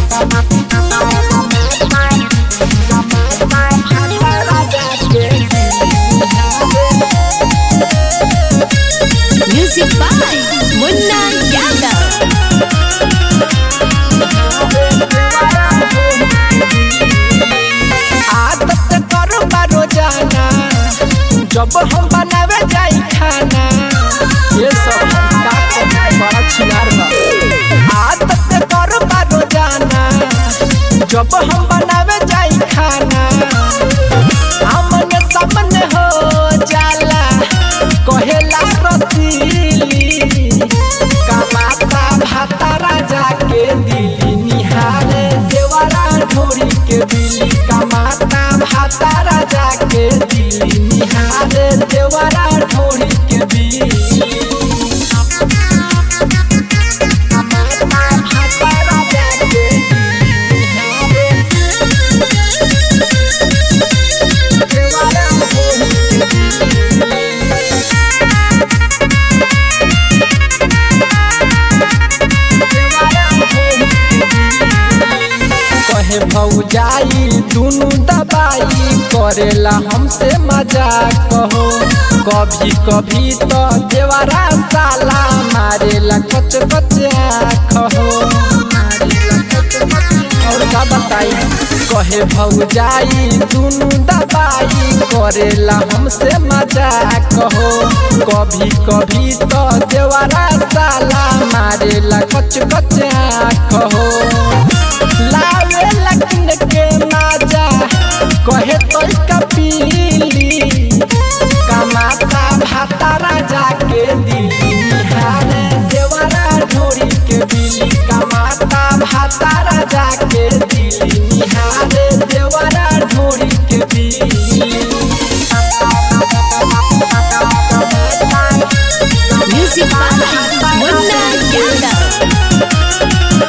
Music by Munna Yadav. आदत करो रोजाना जब हम बनावे जाई खाना ये सब हम का करे बड़ा छिनार बा आदत करो रोजाना जब हम बनावे जाई खाना आमने सामने हो जाला कहेला रसीली कमाता भाता राजा के दिली निहारे देवरा ढोरी के बिली कमाता भाता राजा के दिली निहारे देवरा ढोरी के बिली कमाता भाता राजा के निहारे देवरा ढोरी के कहे भौजाई दुनु दबाई करेला हमसे मजाक कहो कभी कभी तो देवरा साला मारेला कच कच आँख हो और का बताई कहे भौजाई दुनु दबाई करेला हमसे मजाक कहो कभी कभी तो देवरा साला मारेला कच कच आँख हो लावे लकिन के माजा कहे तो कपीली कमाता भाता राजा के दिली निहारे देवरा ढोरी के बिली कमाता भाता राजा के दिली निहारे देवरा ढोरी के बिली Music by Munna Yadav.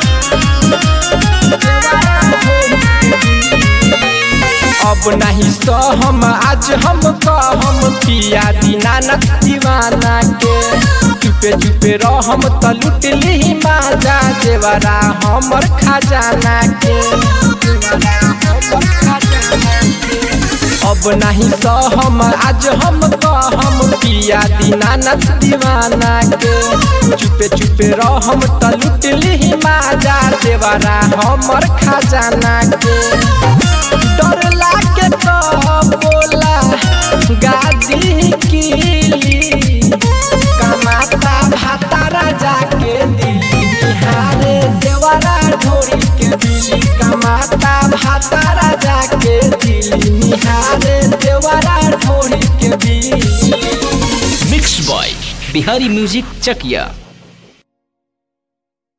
अब नहीं सो हम आज हम कहम पिया दीनानाथ दीवाना के चुपे चुपे रहम त लुट ली माजा देवरा हमर खजाना के देवरा हमर खजाना के। अब नहीं सो हम आज हम कहम पिया दीनानाथ दीवाना के चुपे चुपे रहम त लुट ली माजा देवरा हमर खजाना के डर लागे तो बोला गाजी कीली कमाता भाता राजा के दिली निहारे देवरा ढोरी के बिली कमाता भाता राजा के दिली निहारे देवरा ढोरी के बिली mix by Bihari music Chakiya